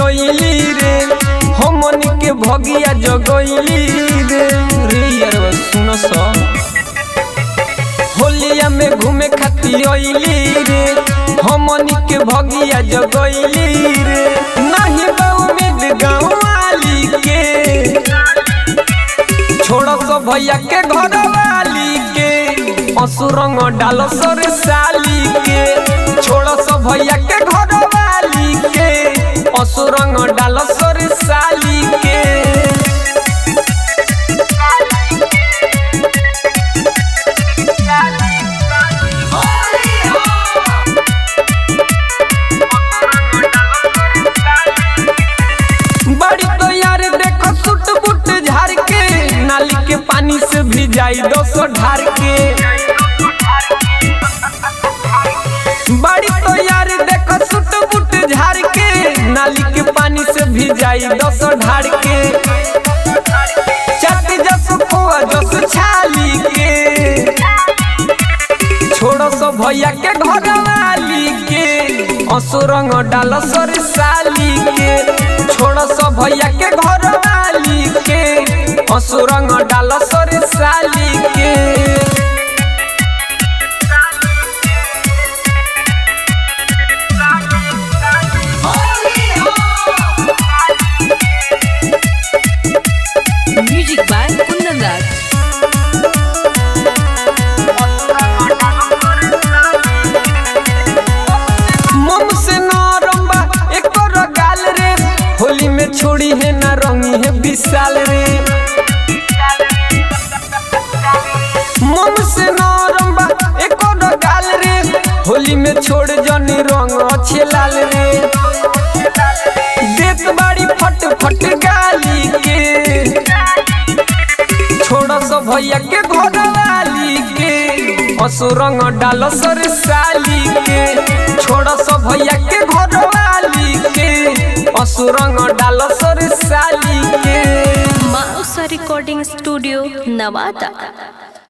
खतियली रे हमन के भगिया जगैली रे रे यार सुन स होलिया में घूमे खतियली रे हमन के भगिया जगैली रे नहीं बाऊ में गाँव वाली के छोड़ सो भैया के घर वाली के असुरंग डाल सर साली के छोड़ सो भैया के घर वाली के असुरंग डाल सर साली के बड़ी तो यार देखो सुट बुट झाड़ के नाली के पानी से भी जाई दो सौ ढार के बड़ी तो यार देखो सुट बुट झाड़ के नाली के पानी से भी जाई दो सौ ढार के चट जस खोआ जस छाली के छोड़ो सो भैया के घर वाली के असुरंग डाल सर साली के छोड़ो सो भैया के घर वाली के असुरंग डाल सर साली के Music by Kundan Raj. मम से नरम बा एकर गाल रे होली में छोड़ी है ना रंगी है विशाल रे मम से नरम बा एकर गाल रे होली में छोड़ जनी रंग अच्छे लाल रे देत बाड़ी फट फट गाली के छोड़ सो भैया के घर वाली के असुरंग डाल सर साली के छोड़ सो भैया के घर वाली के असुरंग डाल सर साली के Mausa Recording Studio, Navata.